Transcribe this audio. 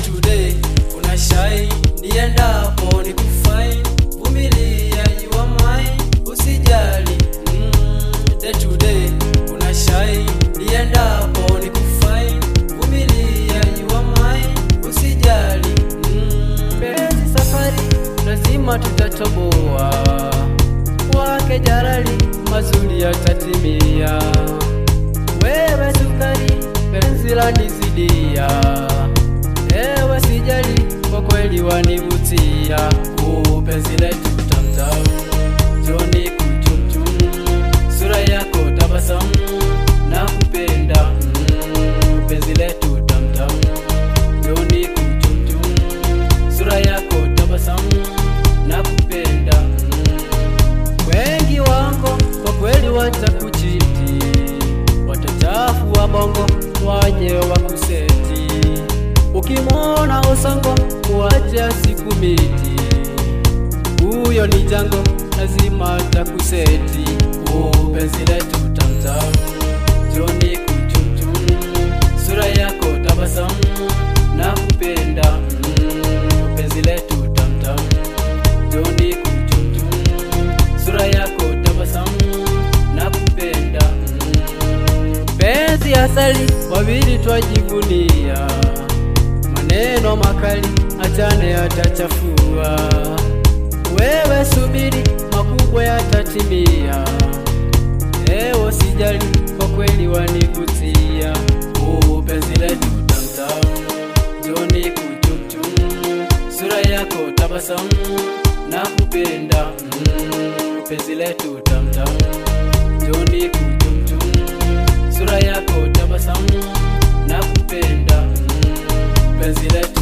to day una shine niendapo ni kufine vumilia you are mine usijali mm, day to day una shine niendapo ni kufine vumilia you are mine usijali mm, penzi safari lazima tutatoboa kwake jarali mazuri yatatimia wewe sukari penzi lanizidia ewe sijali kwa kweli wanivutia Uu, penzi letu tamtam joni kuchumchum sura yako tabasamu na kupenda mm, penzi letu tamtam joni kuchumchum sura yako tabasamu na kupenda mm. wengi wako kwa kweli watakuchiti watachafu wa bongo waje wakuseti ukimwona usongo kuacha siku miti huyo ni jango lazima takuseti upenzi letu tamtam joni kuchumchum sura yako tabasamu na kupenda mm, penzi letu tamtam joni kuchumchum sura yako tabasamu na kupenda mm. penzi asali wawili twajivunia maneno makali achane yatachafua wewe subiri makubwa yatatimia ewo sijali kwa kweli wanivutia Uu, penzi letu tamtam joni kuchumchum sura yako tabasamu na kupenda mm, penzi letu tamtam joni kuchumchum sura yako tabasamu na kupenda mm, penzi letu